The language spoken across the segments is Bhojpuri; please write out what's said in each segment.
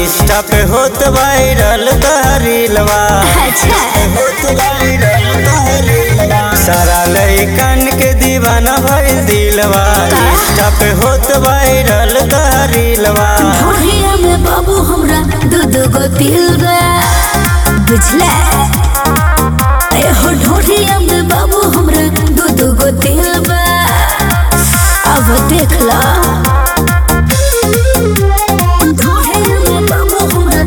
इंस्टा पे होत वायरल तहरीलवा अच्छा सारा लइकन के दीवाना भइल दिलवा इंस्टा पे होत वायरल तहरीलवा ढोढ़िया में बाबू हमरा दू दू गो तिल बा बुझला ए हो ढोढ़िया में बाबू हमरा दू दू गो तिल बा अब देख ला ढोढ़िया में बाबू हमरा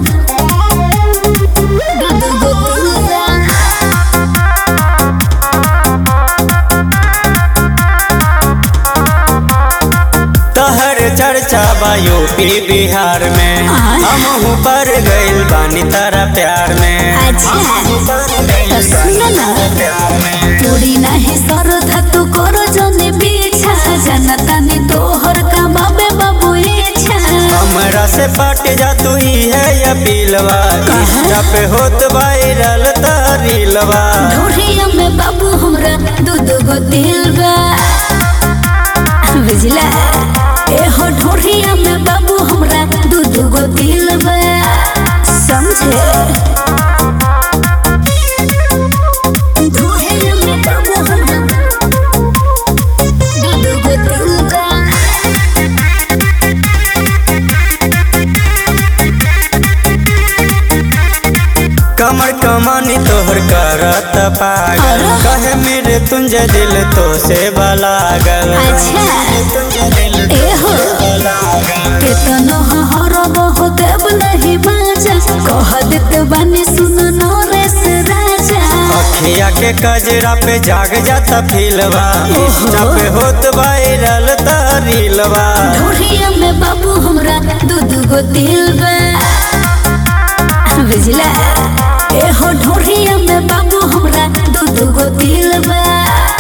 दू दू गो तिल बा तहर चर्चा बा यूपी बिहार में आय। हमहू पर गइल बानी तारा प्यार में अच्छा तो सुन ना प्यार में पूरी नहीं सरधा तू करो जने पीछा जनता ने तोहर का बाबे बाबू इच्छा हमरा से पट जा तू ही है या पीलवा इंस्टा पे होत वायरल तहरीलवा ढोढ़िया में बाबू हमरा दू दू गो दिल बा बुझला ए हो ढोढ़िया में बाबू हमरा दू दू गो दिल बा समझे ढोढ़िया में बाबू हमरा दू दू गो दिल बा कमर कमानी तोहर करत पागल अरे। कहे मेरे तुंजे दिल तो से बलागल अच्छा ए हो केतनो हरब हो देव नहीं बाजा कह देत बानी सुन नरेश राजा अखिया के कजरा पे जाग जाता फिलवा इंस्टा पे होत वायरल तहरीलवा ढोढ़िया में बाबू हमरा दू दू गो दिल बा बुझला ए हो ढोढ़िया में बाबू हमरा दू दू गो दिल बा